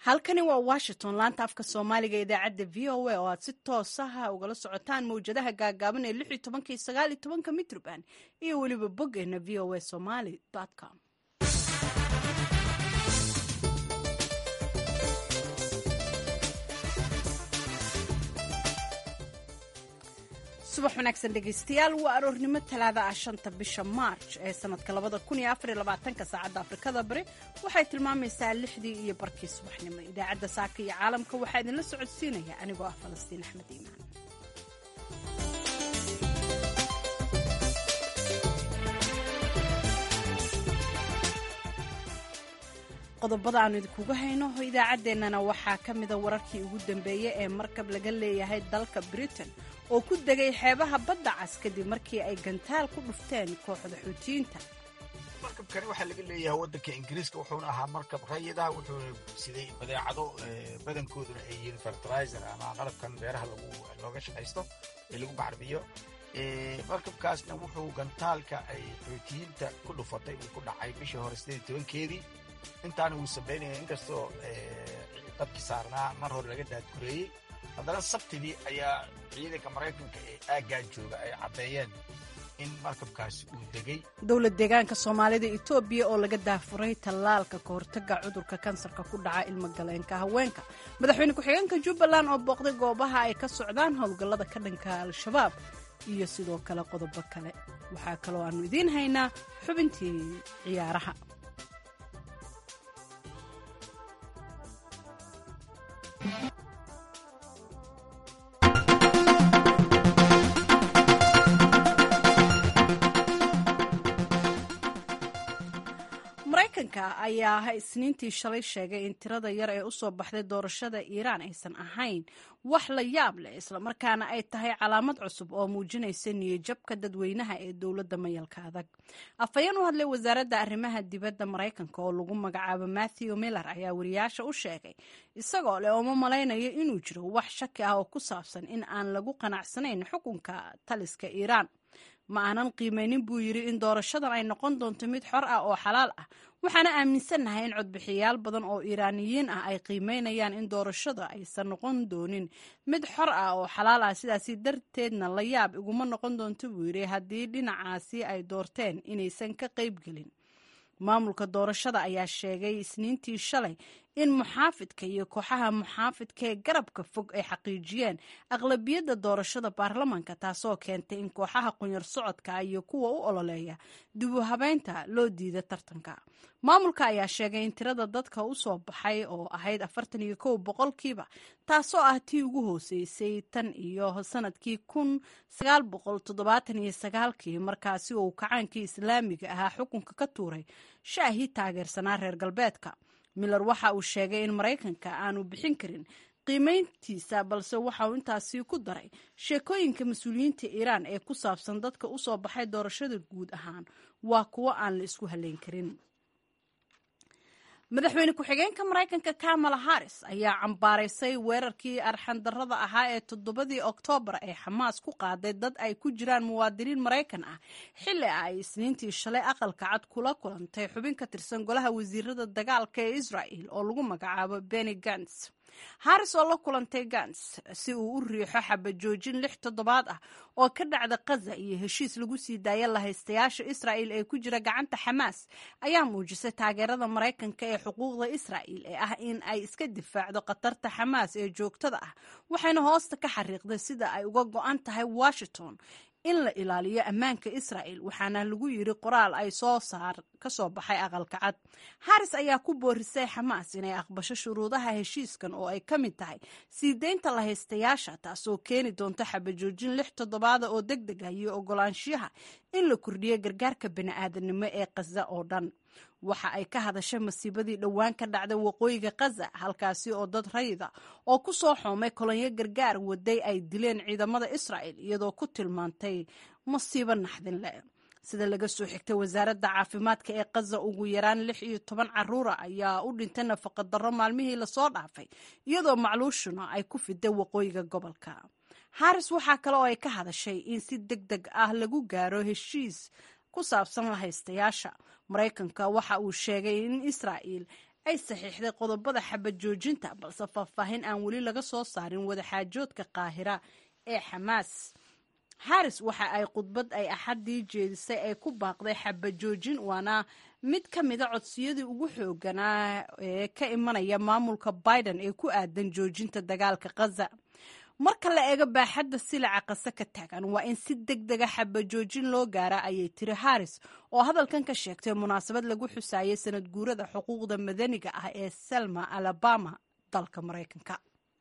halkani waa washington laanta afka soomaaliga idaacadda v o a oo aad si toosaha ugala socotaan mawjadaha gaagaaban ee lix iyo tobanka iyo sagaal iyo tobanka mitroband iyo weliba boggeena v o a somaly com subax wanaagsan dhegaystayaal waa aroornimo talaada ah shanta bisha maarj ee sanadka labada kun iyo afar iyo labaatanka saacadda afrikada bari waxay tilmaamaysaa lixdii iyo barkii subaxnimo idaacadda saaka iyo caalamka waxaa idinla socodsiinaya anigoo ah falastiin axmed iimaan qodobada aanu idinkuga hayno idaacaddeenana waxaa ka mida wararkii ugu dambeeyey ee markab laga leeyahay dalka britain oo ku degay xeebaha badda cas kadib markii ay gantaal ku dhufteen kooxda xuutiyiinta markabkani waxaa laga leeyahay waddanka ingiriiska wuxuuna ahaa markab rayida wuxuuna siday badeecado badankooduna ay yihiin fertilizer ama qalabkan beeraha looga shaqaysto ee lagu bacrimiyo markabkaasna wuxuu gantaalka ay xuutiyiinta ku dhufatay uu ku dhacay bishii hore sideed iyo tobankeedii intaana wuu sabaynaya inkastoo dabkii saarnaa mar hore laga daadgureeyey haddana sabtidii ayaa ciidanka maraykanka ee aaggaa jooga ay caddeeyeen in markabkaasi uu degay dowlad deegaanka soomaalida etoobiya oo laga daafuray tallaalka ka hortaga cudurka kansarka ku dhaca ilmagaleenka haweenka madaxweyne ku-xigeenka jubbaland oo booqday goobaha ay ka socdaan howlgallada ka dhanka al-shabaab iyo sidoo kale qodobo kale waxaa kaloo aannu idiin haynaa xubintii ciyaaraha maraykanka ayaa isniintii shalay sheegay in tirada yar ee usoo baxday doorashada iiraan aysan ahayn wax la yaab leh islamarkaana ay tahay calaamad cusub oo muujinaysa niyajabka dadweynaha ee dowladda mayalka adag afhayeen u hadlay wasaaradda arrimaha dibadda maraykanka oo lagu magacaabo matthew miller ayaa wariyaasha u sheegay isagoo leh ooma malaynayo inuu jiro wax shaki ah oo ku saabsan in aan lagu qanacsanayn xukunka taliska iiraan ma aanan qiimaynin buu yidhi in doorashadan ay noqon doonto mid xor ah oo xalaal ah waxaana aaminsannahay in codbixiyaal badan oo iiraaniyiin ah ay qiimaynayaan in doorashada aysan noqon doonin mid xor ah oo xalaal ah sidaasi darteedna la yaab iguma noqon doonto buu yidhi haddii dhinacaasi ay doorteen inaysan ka qaybgelin maamulka doorashada ayaa sheegay isniintii shalay in muxaafidka iyo kooxaha muxaafidka ee garabka fog ay xaqiijiyeen aqlabiyadda doorashada baarlamaanka taasoo keentay in kooxaha qunyar socodka iyo kuwa u ololeeya dib u habeynta loo diida tartanka maamulka ayaa sheegay in tirada dadka u soo baxay oo ahayd afartan iyo kow boqolkiiba taasoo ah tii ugu hooseysay tan iyo sanadkii kun sagaal boqol toddobaatan iyo sagaalkii markaasi uu kacaankii islaamiga ahaa xukunka ka tuuray shaahii taageersanaa reer galbeedka miller waxa uu sheegay in maraykanka aanu bixin karin qiimayntiisa balse waxa uu intaasi ku daray sheekooyinka mas-uuliyiinta iiraan ee ku saabsan dadka u soo baxay doorashada guud ahaan waa kuwo aan la isku halayn karin madaxweyne ku-xigeenka maraykanka kamala harris ayaa cambaaraysay weerarkii arxandarrada ahaa ee toddobadii oktoobar ee xamaas ku qaaday dad ay ku jiraan muwaadiniin maraykan ah xilli ay isniintii shalay aqalka cad kula kulantay xubin ka tirsan golaha wasiirada dagaalka ee israa'el oo lagu magacaabo benny gants haris oo la kulantay gans si uu u riixo xabajoojin lix toddobaad ah oo ka dhacda kaza iyo heshiis lagu sii daaya lahaystayaasha israa'il ee ku jira gacanta xamaas ayaa muujisay taageerada maraykanka ee xuquuqda israa'il ee ah in ay iska difaacdo khatarta xamaas ee joogtada ah waxayna hoosta ka xariiqday sida ay uga go-an tahay washington in la ilaaliyo ammaanka israa'el waxaana lagu yidhi qoraal ay soo saar ka soo baxay aqalka cad haris ayaa ku boorisay xamaas inay aqbasho shuruudaha heshiiskan oo ay ka mid tahay sii deynta lahaystayaasha taasoo keeni doonto xabajoojin lix toddobaada oo deg deg ah iyo ogolaanshiyaha in la kordhiyo gargaarka bani'aadanimo ee kaza oo dhan waxa ay ka hadashay masiibadii dhowaan ka dhacday waqooyiga kaza halkaasi oo dad rayida oo ku soo xoomay kolonyo gargaar waday ay dileen ciidamada israa'el iyadoo ku tilmaantay masiibo naxdin leh sida laga soo xigtay wasaaradda caafimaadka ee kaza ugu yaraan lix iyo toban caruura ayaa u dhintay nafaqadarro maalmihii lasoo dhaafay iyadoo macluushuna ay ku fiday waqooyiga gobolka haris waxaa kale oo ay ka hadashay in si deg deg ah lagu gaaro heshiis ku saabsan lahaystayaasha maraykanka waxa uu sheegay in israa'il ay saxiixday qodobada xabad joojinta balse faahfaahin aan weli laga soo saarin wadaxaajoodka qaahira ee xamaas haris waxa ay khudbad ay axaddii jeedisay ay ku baaqday xabad joojin waana mid ka mida codsiyadii ugu xooganaa ee ka imanaya maamulka biden ee ku aadan joojinta dagaalka khaza marka la eego baaxadda silaca qase ka taagan waa in si deg dega xabajoojin loo gaara ayay tiri haris oo hadalkan ka sheegtay munaasabad lagu xusaayay sanad guurada xuquuqda madaniga ah ee selma alabama dalka maraykanka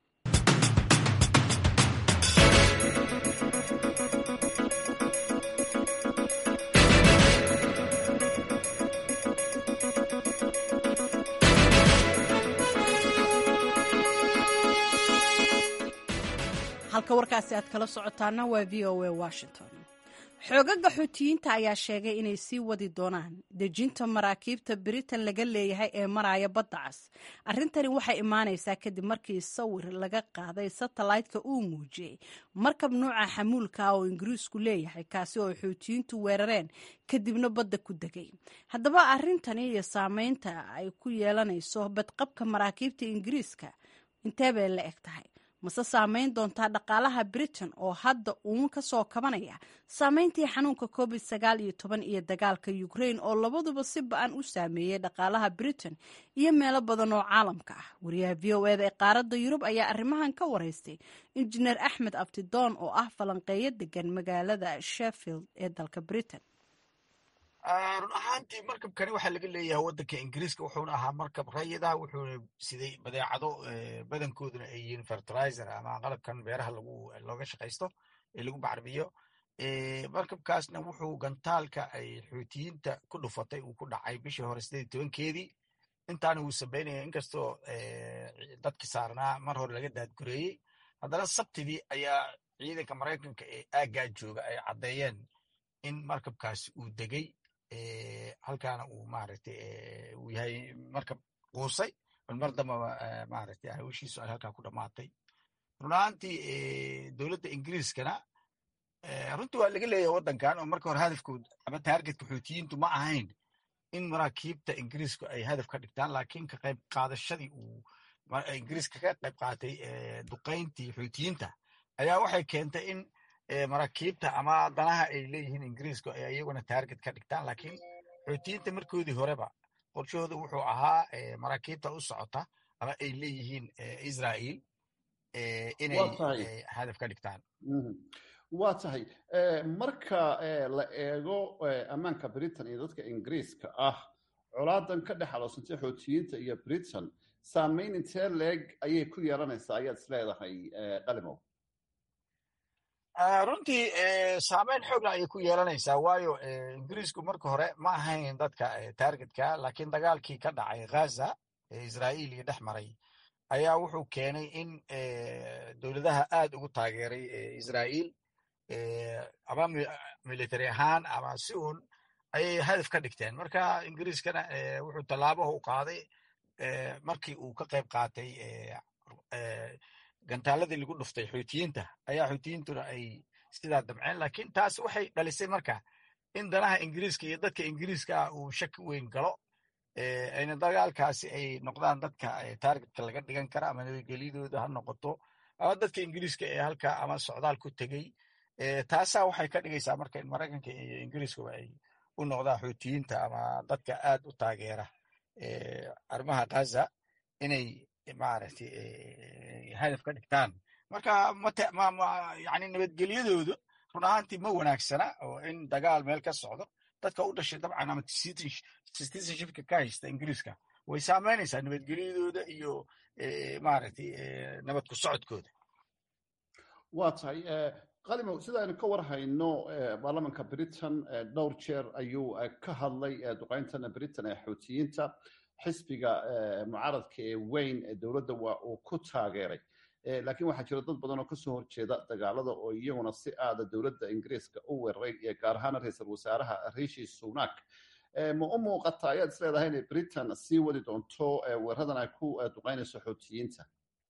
halka warkaasi aad kala socotaana waa v o a washington xoogaga xuutiyiinta ayaa sheegay inay sii wadi doonaan dejinta maraakiibta britain laga leeyahay ee maraya badda cas arrintani waxay imaanaysaa kadib markii sawir laga qaaday satellaytka uu muujiyey markab nuuca xamuulka ah oo ingiriisku leeyahay kaasi oo xuutiyiintu weerareen kadibna badda ku degay haddaba arrintani iyo saameynta ay ku yeelanayso badqabka maraakiibta ingiriiska intee bay la eg tahay mase saameyn doontaa dhaqaalaha britain oo hadda uun ka soo kabanaya saameyntii xanuunka covid sagaal iyo toban iyo dagaalka ukraine oo labaduba si ba-an u saameeyey dhaqaalaha britain iyo meelo badan oo caalamka ah wariyaha v o eda ee qaaradda yurub ayaa arrimahan ka wareystay injineer axmed abtidoon oo ah falanqeeyo degan magaalada sheffield ee dalka britain run ahaantii markabkani waxaa laga leeyahay waddanka ingiriiska wuxuuna ahaa markab rayidah wuxuuna siday badeecado badankooduna ay yihiin fertilizer ama qalabkan beeraha lagu looga shaqaysto ee lagu bacrimiyo markabkaasna wuxuu gantaalka ay xuutiyiinta ku dhufatay uu ku dhacay bishii hore sideed tobankeedii intaana wuu sameynaya inkastoo dadki saarnaa mar hore laga daadgureeyey haddana sabtidii ayaa ciidanka maraykanka ee aaggaa jooga ay caddeeyeen in markabkaasi uu degay halkaana uu maaragtay uu yahay markab quusay bal mar dambaba maaragtay hawshiisu ay halkaa ku dhammaatay run ahaantii dowladda ingiriiskana runtii waa laga leeyahay waddankan oo marka hore hadafkood ama taargetka xuutiyiintu ma ahayn in maraakiibta ingiriisku ay hadaf ka dhigtaan laakiin ka qayb qaadashadii uu ingiriiska ka qayb qaatay duqayntii xuutiyiinta ayaa waxay keentay in maraakiibta ama danaha ay leeyihiin ingiriisku ay iyaguna taarget ka dhigtaan laakiin xuutiyiinta markoodii horeba qorshahooda wuxuu ahaa maraakiibta u socota ama ay leeyihiin israa'iil inay hadaf ka dhigtaan waa tahay marka la eego ammaanka britain iyo dadka ingiriiska ah colaadan ka dhex aloosantay xootiyiinta iyo britain saameyn intee leeg ayay ku yeelanaysaa ayaad is leedahay qalimow runtii saameyn xoogla ayay ku yeelanaysaa waayo ingiriisku marka hore ma ahayn dadka taargetka laakiin dagaalkii ka dhacay ghaza ee israa'iil iyo dhex maray ayaa wuxuu keenay in dowladaha aad ugu taageeray israa'iil ama military ahaan ama si uun ayay hadaf ka dhigteen marka ingiriiskana wuxuu tallaabaha u qaaday markii uu ka qayb qaatay gantaaladii lagu dhuftay xuutiyiinta ayaa xuutiyiintuna ay sidaa damceen lakiin taas waxay dhalisay marka in danaha ingiriiska iyo dadka ingiriiska ah uu shaki weyn galo ayna dagaalkaasi ay noqdaan dadka taargetka laga dhigan kara ama nabadgelyadooda ha noqoto ama dadka ingiriiska ee halka ama socdaal ku tegey taasaa waxay ka dhigaysaa marka in maraykanka iyo ingiriiskuba ay u noqdaan xuutiyiinta ama dadka aad u taageera arrimaha ghaza inay maaragtay hadaf ka dhigtaan marka yani nabadgelyadoodu run ahaantii ma wanaagsana oo in dagaal meel ka socdo dadka u dhashay dabcan ama citizenshipka ka haysta ingiriiska way saameynaysaa nabadgelyadooda iyo maaragtay nabad ku socodkooda waa tahay qalimow sida aynu ka war hayno baarlamanka britain dhowr jeer ayuu ka hadlay duqeyntana britain ee xuutiyiinta xisbiga mucaaradka ee weyn ee dowladda waa uu ku taageeray laakiin waxaa jira dad badan oo kasoo horjeeda dagaalada oo iyaguna si aada dowladda ingiriiska u weeraray gaar ahaana ra-iisul wasaaraha rishi sunak ma u muuqata ayaad is leedahay inay britain sii wadi doonto weeradan ay ku duqeynayso xuutiyiinta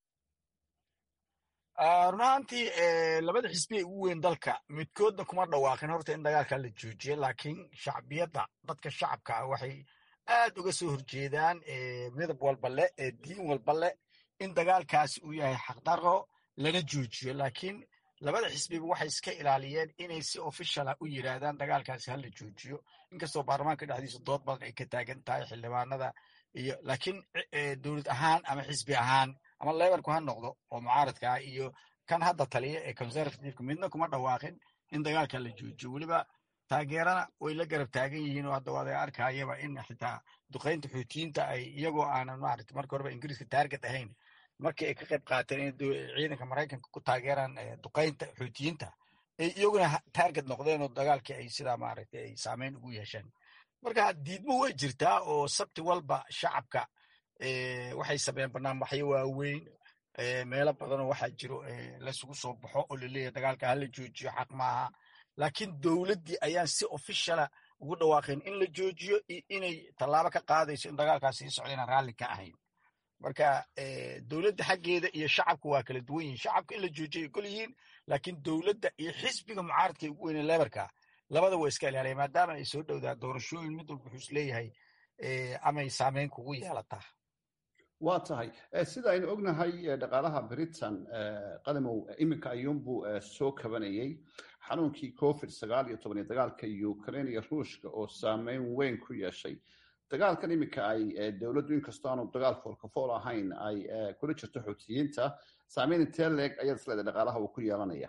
run ahaantii labada xisbi ee ugu weyn dalka midkoodna kuma dhawaaqin horta in dagaalka la joojiyo laakiin shacbiyadda dadka shacabka ah waxay aad uga soo horjeedaan midab walba leh diin walba leh in dagaalkaasi uu yahay xaqdaro lana joojiyo laakiin labada xisbiba waxay iska ilaaliyeen inay si officiala u yidhaahdaan dagaalkaasi hala joojiyo inkastoo baarlamaanka dhexdiisa dood badan ay ka taagan tahay xildhibaanada iyo laakiin dowlad ahaan ama xisbi ahaan ama lebalku ha noqdo oo mucaaradkaa iyo kan hadda taliya ee conservativeka midna kuma dhawaaqin in dagaalka la joojiyo weliba taageerana way la garab taagan yihiin oo hadda waad arkayaba in xitaa duqaynta xuutiyiinta ay iyagoo aanan maarata marka horeba ingiriiska taarget ahayn markii ay ka qayb qaateen in ciidanka maraykanka ku taageeraan duqaynta xuutiyiinta ay iyaguna taarget noqdeen oo dagaalkii ay sidaa maaragtay ay saameyn ugu yeesheen marka diidmo way jirtaa oo sabti walba shacabka waxay sameeyeen barnaamijyo waaweyn meelo badanoo waxaa jiro laysugu soo baxo oo laleeyahay dagaalka hala joojiyo xaq maaha laakiin dowladdii ayaan si officiala ugu dhawaaqeen in la joojiyo iyo inay tallaabo ka qaadayso in dagaalkaas sii socda inaan raalli ka ahayn marka dowladda xaggeeda iyo shacabku waa kala duwan yihiin shacabka in la joojiyo gol yihiin laakiin dowladda iyo xisbiga mucaaradka ugu weyne lebarka labada waa iska ilaaliya maadaama ay soo dhowdaa doorashooyin mid walba wuxuu isleeyahay amay saameyn kugu yeelataa waa tahay sida aynu ognahay dhaqaalaha britain qadamow iminka ayuunbuu soo kabanayey xanuunkii covid sagaal iyo toban iyo dagaalka ukraine iyo ruushka oo saameyn weyn ku yeeshay dagaalkan iminka ay dowladdu inkastoo aanu dagaal foolkafool ahayn ay kula jirto xuutiyiinta saameyn intee leeg ayaad isleedahay dhaqaalaha uu ku yeelanaya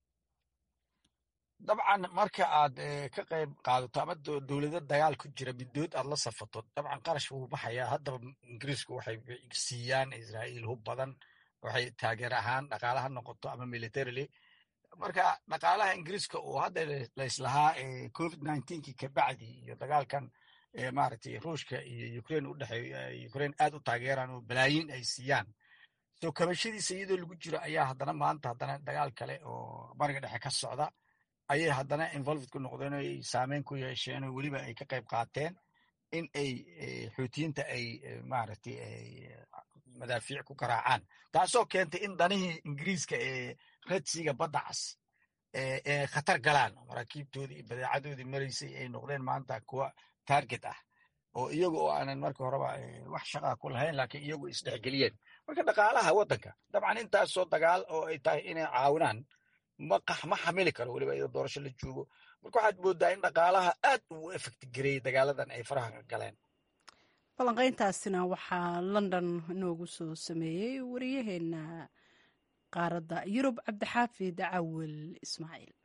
dabcan marka aad ka qayb qaadato ama dowlado dagaal ku jira midood aad la safato dabcan qarash wuu baxayaa haddaba ingiriisku waxay siiyaan israa'iil hub badan waxay taageer ahaan dhaqaala ha noqoto ama militarily marka dhaqaalaha ingiriiska oo hadda layslahaa covid ninetenkii kabacdi iyo dagaalkan maaragtay ruushka iyo ukraine u dhexeeyo ukraine aad u taageeraan oo balaayiin ay siiyaan soo kabashadiisa iyadoo lagu jiro ayaa haddana maanta haddana dagaal kale oo bariga dhexe ka socda ayay haddana involved ku noqdeen oo ay saameyn ku yeesheen oo weliba ay ka qayb qaateen in ay xuutiyiinta ay maaragtay madaafiic ku garaacaan taasoo keentay in danihii ingiriiska ee radsiga badda cas ee khatar galaan maraakiibtoodii iyo badeecadoodii maraysay ay noqdeen maanta kuwa target ah oo iyagu oo aanan marka horeba wax shaqaa ku lahayn laakiin iyagu isdhexgeliyeen marka dhaqaalaha waddanka dabcan intaasoo dagaal oo ay tahay inay caawinaan ma xamili karo weliba iyadoo doorasho la joogo marka waxaad moodaa in dhaqaalaha aad uu efekti gareeyey dagaaladan ay faraha ka galeen falanqayntaasina waxaa london noogu soo sameeyey wariyaheena qaaradda yurub cabdixaafid cawil ismaaciil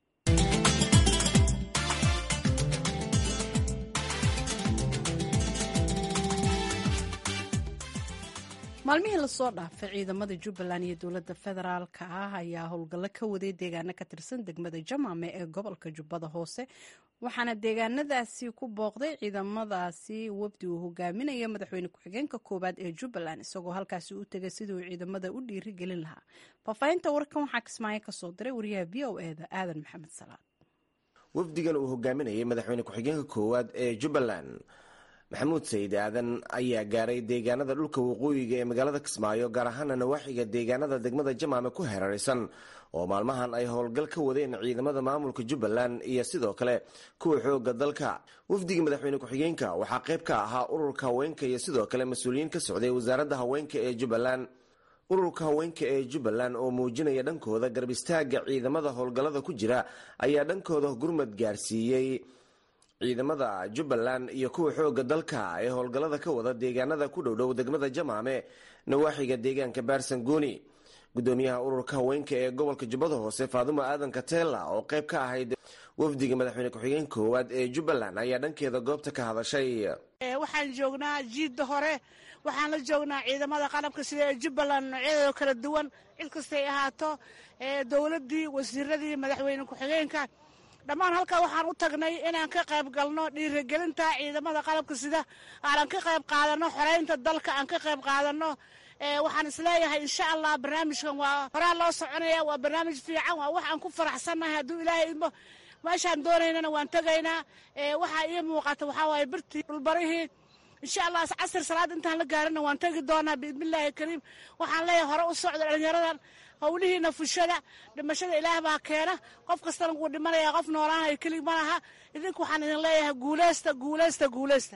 maalmihii lasoo dhaafay ciidamada jubbaland iyo dowladda federaalka ah ayaa howlgallo ka waday deegaano ka tirsan degmada jamaame ee gobolka jubbada hoose waxaana deegaanadaasi ku booqday ciidamadaasi wafdi uu hogaaminaya madaxweyne ku-xigeenka koowaad ee jubbaland isagoo halkaasi u tegay sidii uu ciidamada u dhiiri gelin lahaa faahfaahinta warkan waxaa kismaayo kasoo diray wariyaha v o eda aadan maxamed salaad wafdigan uu hogaaminayay madaxweyne ku-xigeenka koowaad ee jubbaland maxamuud sayid aadan ayaa gaaray deegaanada dhulka waqooyiga ee magaalada kismaayo gaar ahaana nawaaxiga deegaanada degmada jamaame ku hareeraysan oo maalmahan ay howlgal ka wadeen ciidamada maamulka jubbaland iyo sidoo kale kuwa xooga dalka wafdiga madaxweyne ku-xigeenka waxaa qayb ka ahaa ururka haweenka iyo sidoo kale mas-uuliyiin ka socday wasaaradda haweenka ee jubbaland ururka haweenka ee jubbaland oo muujinaya dhankooda garab istaaga ciidamada howlgallada ku jira ayaa dhankooda gurmad gaarsiiyey ciidamada jubbaland iyo kuwa xooga dalka ee howlgallada ka wada deegaanada ku dhowdhow degmada jamaame nawaaxiga deegaanka baarsangooni gudoomiyaha ururka haweenka ee gobolka jubbada hoose faadumo aadan katela oo qayb ka ahayd wafdiga madaxweyne ku-xigeen koowaad ee jubbaland ayaa dhankeeda goobta ka hadashay waxaan joognaa jiidda hore waxaan la joognaa ciidamada qalabka sida ee jubbaland noocyadooda kala duwan cid kastay ahaato dowladdii wasiiradii madaxweyne ku-xigeenka dhammaan halkaa waxaan u tagnay inaan ka qayb galno dhiirigelinta ciidamada qalabka sida aanan ka qayb qaadano xoreynta dalka aan ka qayb qaadano waxaan isleeyahay insha allah barnaamijkan waa horaa loo soconaya waa barnaamij fiican waa wax aan ku faraxsannahay hadduu ilaahay idmo meeshaan doonaynana waan tegaynaa waxaa ii muuqata waxaa waaye birtii dhulbarihii insha allah casir salaad intaan la gaarina waan tegi doonaa biidnillaahi kariim waxaan leeyahay hore u socda dhalinyaradan howlihiina fushada dhimashada ilaah baa keena qof kastana wuu dhimanaya qof noolaanayo kelig ma laha idinku waxaan idin leeyahay guuleysta guuleysta guuleysta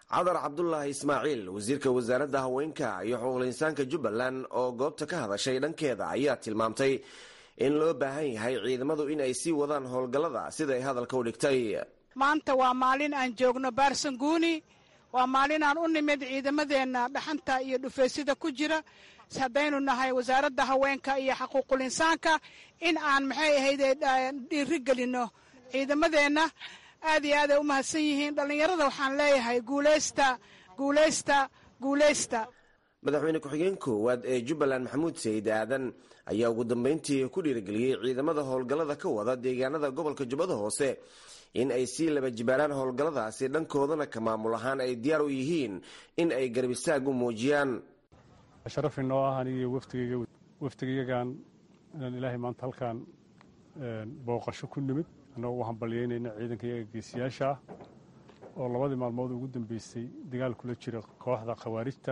cadar cabdulaahi ismaaciil wasiirka wasaaradda haweenka iyo xuquuqul insaanka jubbaland oo goobta ka hadashay dhankeeda ayaa tilmaamtay in loo baahan yahay ciidamadu in ay sii wadaan howlgallada siday hadalka u dhigtay maanta waa maalin aan joogno baarsanguuni waa maalin aan u nimid ciidamadeenna dhaxanta iyo dhufeysida ku jira haddaynu nahay wasaaradda haweenka iyo xaquuqul insaanka in aan maxay ahayde dhiiri gelinno ciidamadeenna aad iyo aaday u mahadsan yihiin dhallinyarada waxaan leeyahay guuleysta guuleysta guuleysta madaxweyne ku-xigeen koowaad ee jubbaland maxamuud sayid aadan ayaa ugu dambeyntii ku dhiirigeliyey ciidamada howlgallada ka wada deegaanada gobolka jubbada hoose in ay sii laba jibaaraan howlgalladaasi dhankoodana ka maamul ahaan ay diyaar u yihiin in ay garab istaag u muujiyaan sharaf inoo ah anigiiyo waftigayga waftigayagan inaan ilaahay maanta halkaan booqasho ku nimid annagoo u hambalyeynayna ciidanka iyaga geesiyaasha ah oo labadii maalmood ugu dambeysay dagaal kula jira kooxda khawaarijta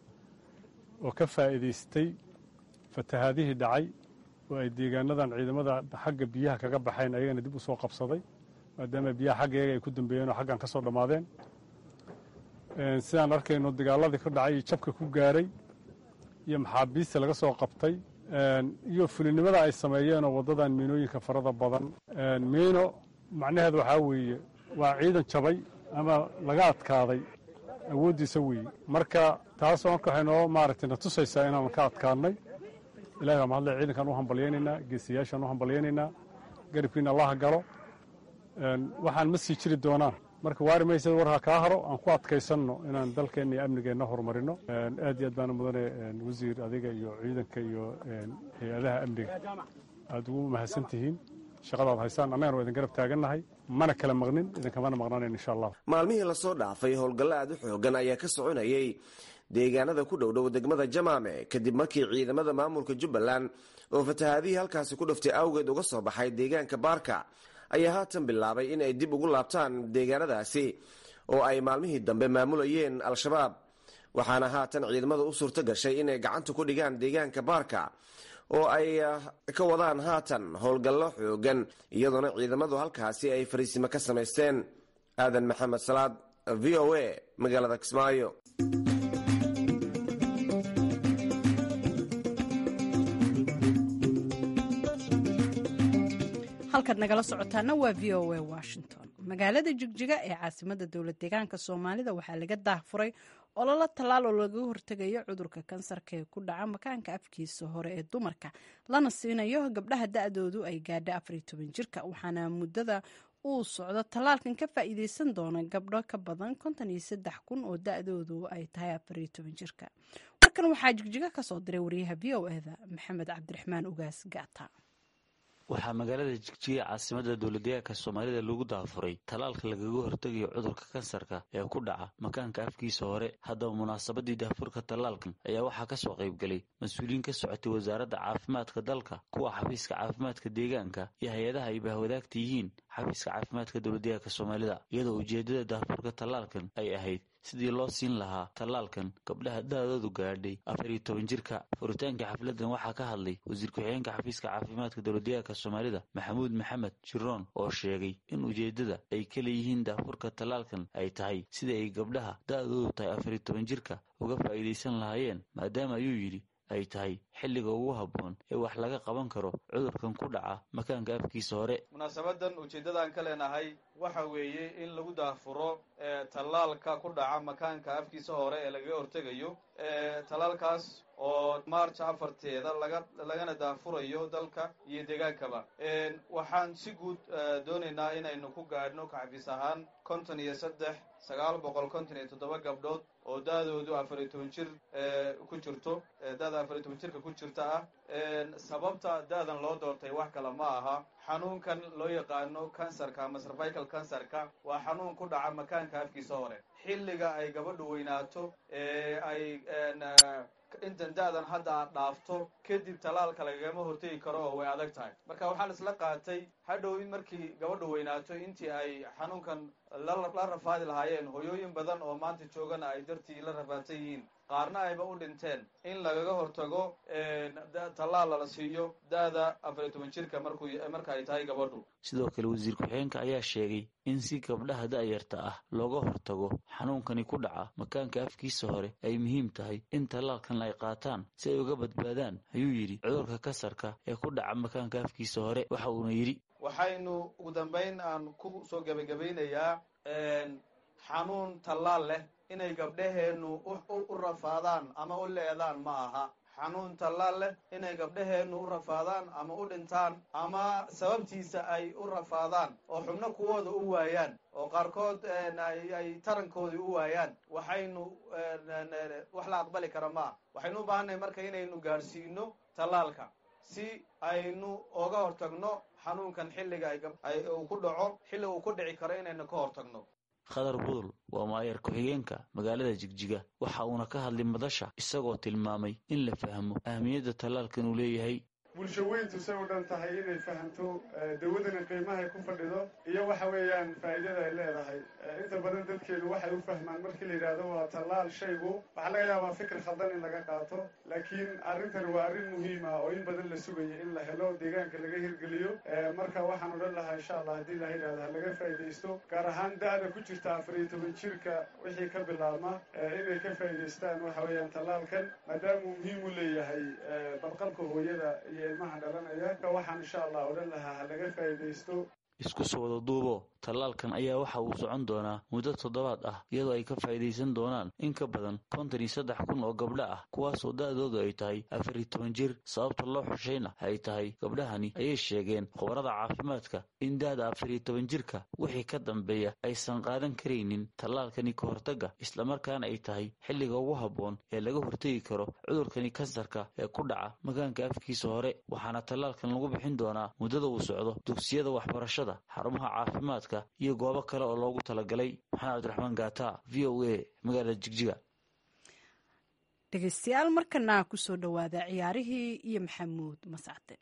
oo ka faa'iidaystay fatahaadihii dhacay oo ay deegaanadan ciidamada xagga biyaha kaga baxayn ayagana dib u soo qabsaday maadaama biyaha xagga iyaga ay ku dambeeyeen oo xaggan ka soo dhammaadeen sidaan arkayno dagaaladii ka dhacay iyo jabka ku gaaray iyo maxaabiista laga soo qabtay iyo fulinimada ay sameeyeen oo waddadan miinooyinka farada badan miino macnaheed waxaa weeye waa ciidan jabay ama laga adkaaday awooddiisa weeye marka taasoo marka waxay noo maaragtay na tusaysaa inaan ka adkaadnay ilahi baa mahadle ciidankaan u hambalyaynaynaa geesiyaashaan u hambalyaynaynaa garibkiina allaha galo waxaan ma sii jiri doonaan marka waari maysa war ha kaa haro aan ku adkaysanno inaan dalkeenna iyo amnigeenna horumarino aad iyo aad baana mudane wasiir adiga iyo ciidanka iyo hay-adaha amniga aad ugu mahadsan tihiin shaqadaad haysaan annagana waa idin garab taagannahay mana kala maqnin idinkamana maqnaanayn insha allah maalmihii lasoo dhaafay howlgallo aad u xoogan ayaa ka soconayay deegaanada ku dhowdhow degmada jamaame kadib markii ciidamada maamulka jubbaland oo fatahaadihii halkaasi ku dhuftay awgeed uga soo baxay deegaanka baarka ayaa haatan bilaabay in ay dib ugu laabtaan deegaanadaasi oo ay maalmihii dambe maamulayeen al-shabaab waxaana haatan ciidamada u suurto gashay inay gacanta ku dhigaan deegaanka baarka oo ay ka wadaan haatan howlgallo xoogan iyadoona ciidamadu halkaasi ay fariisimo ka samaysteen aadan maxamed salaad v o a magaalada kismaayo halkaad nagala socotaana waa v o a washington magaalada jigjiga ee caasimada dowlad deegaanka soomaalida waxaa laga daahfuray ololo tallaal oo laga hortegayo cudurka kansarka ee ku dhaca makaanka afkiisa hore ee dumarka lana siinayo gabdhaha da-doodu ay gaadha afar iyo toban jirka waxaana muddada uu socdo tallaalkan ka faa'iideysan doona gabdho ka badan konton iyo saddex kun oo da-doodu ay tahay afar iyo toban jirka warkan waxaa jigjiga kasoo diray wariyaha v o eda maxamed cabdiraxmaan ugaas gaata waxaa magaalada jigjiga caasimada dowladdeegaanka soomaalida lagu daafuray tallaalka lagaga hortegayo cudurka kansarka ee ku dhaca makaanka afkiisa hore haddaba munaasabadii daafurka tallaalkan ayaa waxaa ka soo qaybgelay mas-uuliyiin ka socotay wasaaradda caafimaadka dalka kuwa xafiiska caafimaadka deegaanka iyo hay-adaha ay bahwadaagta yihiin xafiiska caafimaadka dowladdeegaanka soomaalida iyadoo ujeeddada daafurka tallaalkan ay ahayd sidii loo siin lahaa tallaalkan gabdhaha da-doodu gaadhay afar iyo toban jirka furitaanka xafladan waxaa ka hadlay wasiir ku-xigeenka xafiiska caafimaadka dowladdeegaanka soomaalida maxamuud maxamed jiroon oo sheegay in ujeeddada ay ka leeyihiin daafurka tallaalkan ay tahay sidii ay gabdhaha da-doodu tahay afar iyo toban jirka uga faa'iidaysan lahaayeen maadaama ayuu yidhi ay tahay xilliga ugu habboon ee wax laga qaban karo cudurkan ku dhaca makaanka afkiisa hore munaasabadan ujeeddadaan ka leenahay waxa weeye in lagu daafuro tallaalka ku dhaca makaanka afkiisa hore ee lagaga hortegayo tallaalkaas oo march afarteeda laga lagana daafurayo dalka iyo deegaankaba waxaan si guud doonaynaa inaynu ku gaadhno kaxafiis ahaan konton iyo saddex sagaal boqol konton iyo toddoba gabdhood oo da-doodu afar iyo toban jir ku jirto da-da afar iyo toban jirka ku jirta ah sababta da-dan loo doortay wax kale ma aha xanuunkan loo yaqaano kansarka ama cervical kansarka waa xanuun ku dhaca makaanka afkiisa hore xilliga ay gabadhu weynaato ee ay intan da-dan hadda aad dhaafto kadib tallaalka lagagama hortegi karo oo way adag tahay marka waxaa la isla qaatay hadhow in markii gabadhu weynaato intii ay xanuunkan la rafaadi lahaayeen hoyooyin badan oo maanta joogana ay dartii la rafaadsan yihiin qaarna ayba u dhinteen in lagaga hortago tallaal lala siiyo da-da afar iyo toban jirka markuu marka ay tahay gabadhu sidoo kale wasiir ku-xigeenka ayaa sheegay in si gabdhaha da-yarta ah looga hortago xanuunkani ku dhaca makaanka afkiisa hore ay muhiim tahay in tallaalkan ay qaataan si ay uga badbaadaan ayuu yidhi cudurka kasarka ee ku dhaca makaanka afkiisa hore waxa uuna yidhi waxaynu ugu dambayn aan ku soo gebagabeynayaa xanuun tallaal leh inay gabdhaheennu u rafaadaan ama u leedaan ma aha xanuun tallaal leh inay gabdhaheennu u rafaadaan ama u dhintaan ama sababtiisa ay u rafaadaan oo xubno kuwooda u waayaan oo qaarkood ay tarankoodii u waayaan waxaynu wax la aqbali kara maaha waxaynu u baahannahay marka inaynu gaadhsiino tallaalka si aynu oga hortagno xanuunkan xilliga uu ku dhaco xilli uu ku dhici karo inaynu ka hortagno khadar budul waa maayeer ku-xigeenka magaalada jigjiga waxa uuna ka hadlay madasha isagoo tilmaamay in la fahmo ahmiyadda tallaalkan uu leeyahay bulsho weyntu say u dhan tahay inay fahamto dawadana qiimahay ku fadhido iyo waxa weeyaan faa'iidada ay leedahay inta badan dadkeenu waxay u fahmaan markii la yidhaahdo waa tallaal shaygu waxaa laga yaabaa fikir khaldan in laga qaato laakiin arrintan waa arrin muhiim ah oo in badan la sugaya in la helo deegaanka laga hirgeliyo marka waxaan odhan lahaa insha allah haddii la yidhahdo ha laga faa'iidaysto gaar ahaan da-da ku jirta afar iyo toban jirka wixii ka bilaabma inay ka faa'iidaystaan waxa weeyaan tallaalkan maadaamuu muhiim u leeyahay badqabka hooyada iyo ilmaha dhalanaya waxaan insha allah odhan lahaa ha laga faa'iidaysto isku soo wada duubo tallaalkan ayaa waxa uu socon doonaa muddo toddobaad ah iyadoo ay ka faa'iidaysan doonaan in ka badan konton iyo saddex kun oo gabdho ah kuwaasoo da-doodu ay tahay afar iyo toban jir sababta loo xushayna ay tahay gabdhahani ayay sheegeen khubarada caafimaadka in da-da afar iyo toban jirka wixii ka dambeeya aysan qaadan karaynin tallaalkani ka hortagga islamarkaana ay tahay xilliga ugu habboon ee laga hortegi karo cudurkani kansarka ee ku dhaca makaanka afkiisa hore waxaana tallaalkan lagu bixin doonaa muddada uu socdo dugsiyada waxbarashada xarumaha caafimaadka iyo goobo kale oo loogu talagalay maxamed cabdiraxmaan gaata v o a magaalada jigjiga dhegeystayaal markana kusoo dhowaada ciyaarihii iyo maxamuud mascade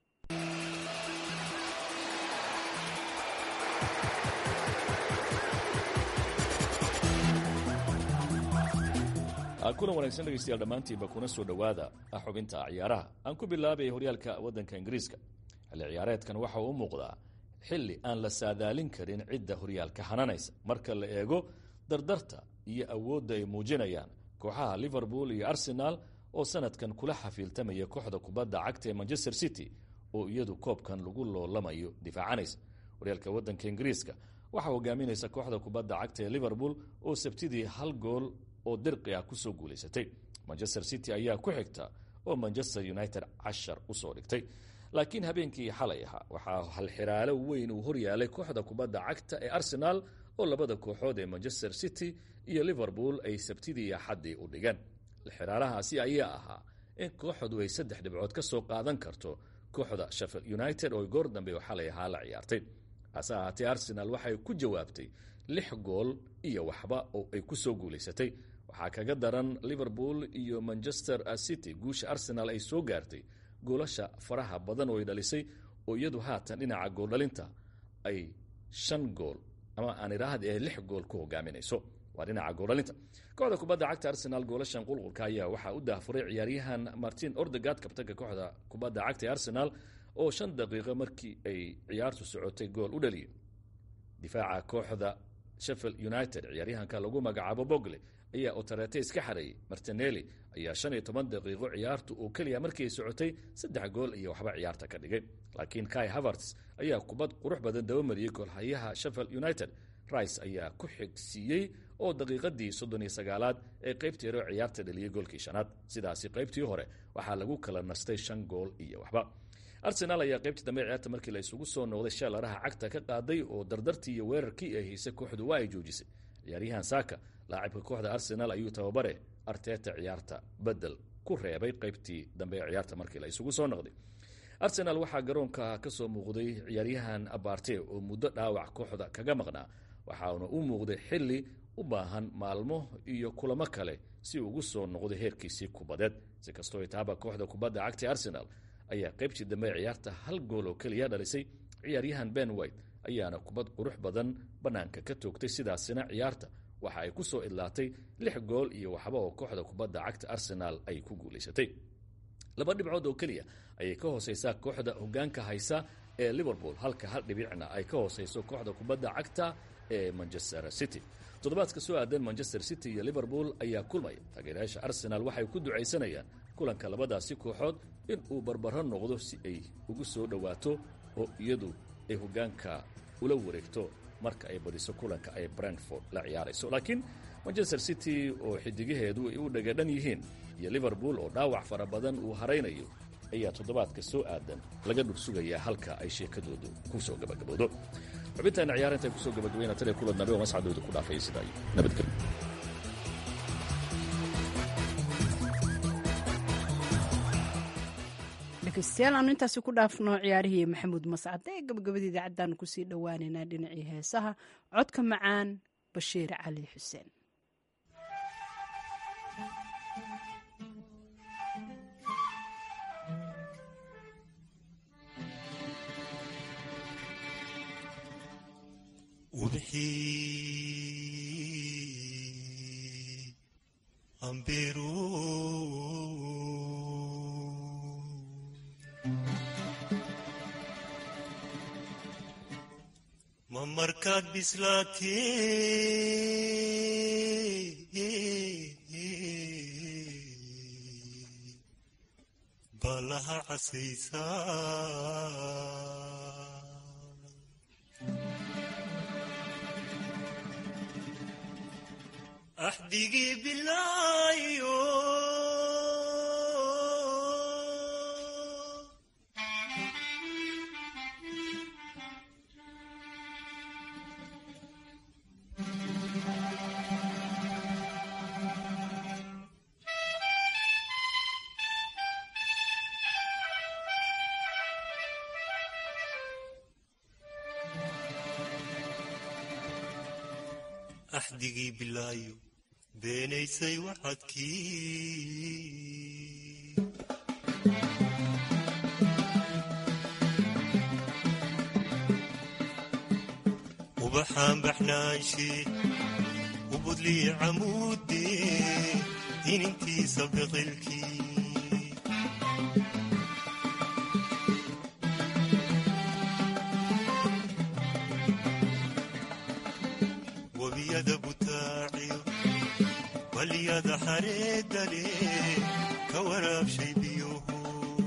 kulan wanaagsan dhegeystayaal dhammaantiinba kuna soo dhowaada xubinta ciyaaraha aan ku bilaabay horyaalka waddanka ingiriiska xilli ciyaareedkan waxa uu u muuqdaa xilli aan la saadaalin karin cidda horyaalka hananaysa marka la eego dardarta iyo awoodda ay muujinayaan kooxaha liverpool iyo arsenaal oo sanadkan kula xafiiltamaya kooxda kubadda cagta ee manchester city oo iyadu koobkan lagu loolamayo difaacanaysa horyaalka waddanka ingiriiska waxaa hogaaminaysa kooxda kubadda cagta ee liverpool oo sabtidii hal gool oo dirqi ah kusoo guulaysatay manchester city ayaa ku xigta oo manchester united cashar usoo dhigtay laakiin habeenkii xalay ahaa waxaa halxiraalo weyn uu horyaalay kooxda kubadda cagta ee arsenaal oo labada kooxood ee manchester city iyo liverpool ay sabtidii iyo axaddii u dhigeen halxiraalahaasi ayaa ahaa in kooxdu ay saddex dhibcood ka soo qaadan karto kooxda sheffield united oo goor dambe oo xalay ahaa la ciyaartay hase ahaatee arsenaal waxay ku jawaabtay lix gool iyo waxba oo ay ku soo guulaysatay waxaa kaga daran liverpool iyo manchester city guusha arsenaal ay soo gaartay goolasha faraha badan oo ay dhalisay oo iyadu haatan dhinaca gooldhalinta ay shan gool ama aan idhaahda ee lix gool ku hogaaminayso waa dhinaca gooldhalinta kooxda kubadda cagta arsenaal goolashan qulqulka ayaa waxaa u daafuray ciyaaryahan martin ordegard kabtanka kooxda kubadda cagta ee arsenaal oo shan daqiiqo markii ay ciyaartu socotay gool u dhaliyay difaaca kooxda sheffield united ciyaaryahanka lagu magacaabo bogle ayaa otarete iska xareeyey martinelli ayaa shan iyo toban daqiiqo ciyaartu oo keliya markii ay socotay saddex gool iyo waxba ciyaarta ka dhigay laakiin kai haverts ayaa kubad qurux badan dabamariyey goolhayaha sheffield united rice ayaa ku xigsiiyey oo daqiiqadii soddon iyo sagaalaad ee qaybtii hore ciyaarta dhaliyey goolkii shanaad sidaasi qaybtii hore waxaa lagu kala nastay shan gool iyo waxba arsenaal ayaa qaybtii dambe ciyaarta markii la isugu soo noqday sheelaraha cagta ka qaaday oo dardartii iyo weerarkii ay haysay kooxdu waa ay joojisay ciyaaryahan saaka laacibka kooxda arsenaal ayuu tababare arteta ciyaarta bedel ku reebay qaybtii dambe ee ciyaarta markii la isugu soo noqday arsenaal waxaa garoonka ka soo muuqday ciyaaryahan abarte oo muddo dhaawac kooxda kaga maqnaa waxaana u muuqday xili u baahan maalmo iyo kulamo kale si ugu soo noqday heerkiisii kubadeed si kastoo itaaba kooxda kubadda cagta arsenaal ayaa qaybtii dambe ciyaarta hal gool oo keliya dhalisay ciyaaryahan ben white ayaana kubad qurux badan bannaanka ka toogtay sidaasina ciyaarta waxa ay ku soo idlaatay lix gool iyo waxba oo kooxda kubadda cagta arsenaal ay ku guulaysatay laba dhibcood oo keliya ayay ka hooseysaa kooxda hogaanka haysa ee liverpool halka hal dhibicna ay ka hooseyso kooxda kubadda cagta ee manchester city toddobaadka soo aadan manchester city iyo liverpool ayaa kulmaya taageerayaasha arsenaal waxay ku ducaysanayaan kulanka labadaasi kooxood in uu barbaro noqdo si ay ugu soo dhowaato oo iyadu ay hogaanka ula wareegto marka ay badiso kulanka ay brentford la ciyaarayso laakiin manchester city oo xidigaheedu ay u dhagadhan yihiin iyo liverpool oo dhaawac fara badan uu haraynayo ayaa toddobaadka soo aadan laga dhur sugayaa halka ay sheekadoodu ku soo gabagaboodo xubintaana ciyaar intay kusoo gabagabayna tan ee kulan dambe oo mascadooda ku dhaafaya sidaa nabadgelyo dhegeystayaal aanu intaasi ku dhaafno ciyaarihii maxamuud mascade ee gabagabada idaacaddaanu kusii dhowaaneynaa dhinacii heesaha codka macaan bashiir cali xuseen ubixii ambiru ma markaad bislaatee balaha casaysaa axdigii bilaayo axdigii bilaayo beenaysay waxadkii ubaxaan baxnaanshe ubudlii camuudee inintiisa biqilkii webiyada butaaciyo balyada xareedale ka waraabshay biyuhu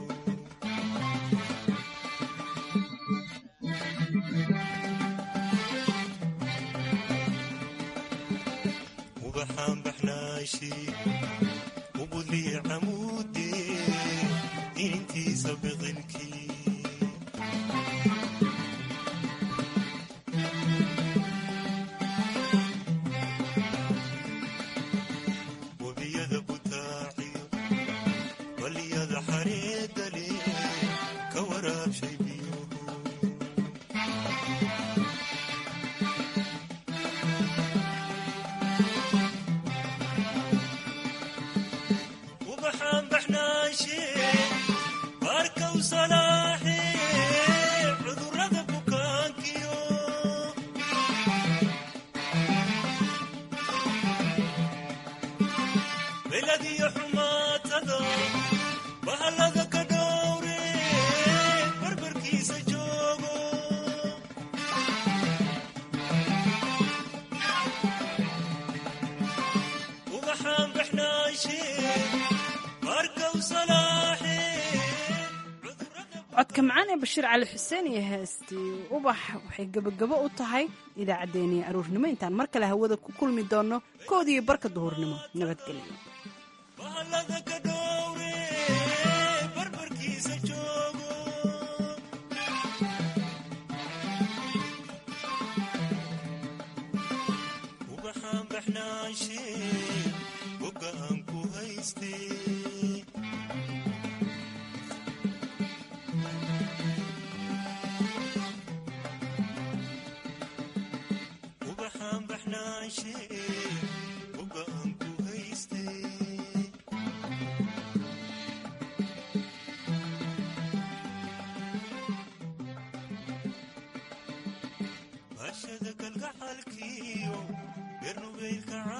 ubaxaan baxnaanshe ubudlii camuudee inintiisa biqilkii webiyada butaaciyo balyada xareedale ka waraabshay biyuhu ubaxaan baxnaanshe baarkaw salaaxe cudurrada bukaankiyo beladiyo xumaatada bahallada ka dhowre barbarkiisa joogo ubaxaan baxnaanshe baarkaw salaaxe codka macaan ee bashiir cali xuseen iyo heestii ubax waxay gebagabo u tahay idaacaddeenii aruurnimo intaan mar kale hawada ku kulmi doonno koodiiyo barka duhurnimo nabadgelyo bahallada ka dhowre barbarkiisa joogo ubaxaan baxnaanshe boga aan ku haystee ubaxaan baxnaanshe boga aan ku haystee jacaylka